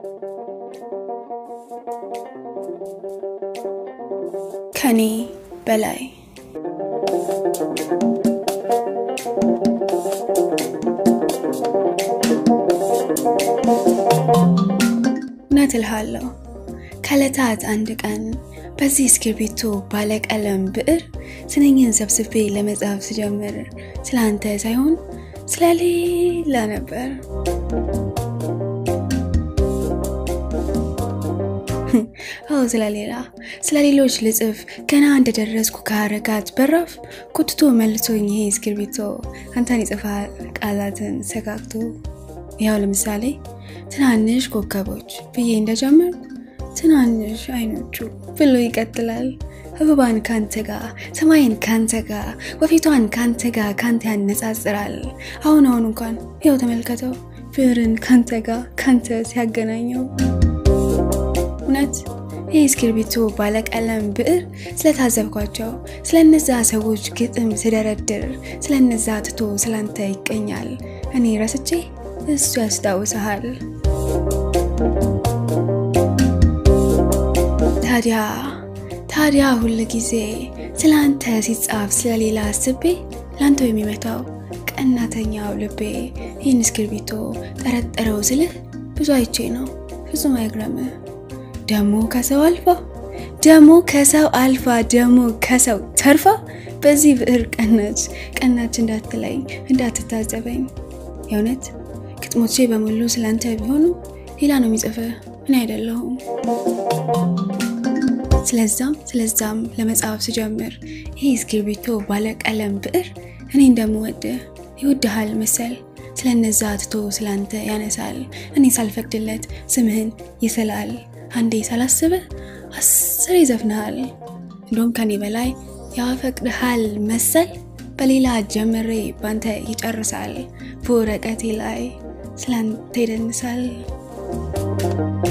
ከኔ በላይ እውነት እልሃለሁ ከዕለታት አንድ ቀን በዚህ እስክርቢቶ ባለቀለም ብዕር ስንኝን ሰብስቤ ለመጻፍ ስጀምር ስለ አንተ ሳይሆን ስለሌላ ነበር። አዎ ስለሌላ ስለ ሌሎች ልጽፍ ገና እንደደረስኩ ከሀረጋት በራፍ ኮትቶ መልሶኝ ይሄ እስክርቢቶ አንተን ይጽፋል ቃላትን ሰጋግቶ። ያው ለምሳሌ ትናንሽ ኮከቦች ብዬ እንደጀመር ትናንሽ አይኖቹ ብሎ ይቀጥላል። አበባን ካንተ ጋር፣ ሰማይን ካንተ ጋር፣ ወፊቷን ካንተ ጋር ካንተ ያነጻጽራል። አሁን አሁን እንኳን ያው ተመልከተው ብዕርን ካንተ ጋር ካንተ ሲያገናኘው እውነት ይህ እስክርቢቶ ባለቀለም ብዕር ስለታዘብኳቸው ስለነዛ ሰዎች ግጥም ስደረድር ስለነዛ ትቶ ስላንተ ይቀኛል። እኔ ረስቼ እሱ ያስታውሰሃል። ታዲያ ታዲያ ሁል ጊዜ ስለ አንተ ሲጻፍ ስለሌላ አስቤ ለአንተው የሚመታው ቀናተኛው ልቤ ይህን እስክርቢቶ ጠረጠረው ስልህ ብዙ አይቼ ነው። ፍጹም አይግረምህ። ደሞ ከሰው አልፋ ደሞ ከሰው አልፋ ደሞ ከሰው ተርፋ በዚህ ብዕር ቀናች ቀናች እንዳትለኝ እንዳትታዘበኝ። የእውነት ግጥሞቼ በሙሉ ስላንተ ቢሆኑ ሌላ ነው የሚጽፍህ እኔ አይደለሁም። ስለዛም ስለዛም ለመጻፍ ስጀምር ይህ እስክርቢቶ ባለቀለም ብዕር እኔ እንደምወድህ ይወድሃል መሰል ስለነዛ ትቶ ስላንተ ያነሳል። እኔ ሳልፈቅድለት ስምህን ይስላል። አንዴ ሳላስብህ አስር ይዘፍንሃል። እንዲሁም ከኔ በላይ ያፈቅድሃል መሰል በሌላ ጀምሬ ባንተ ይጨርሳል። በወረቀቴ ላይ ስላንተ ይደንሳል።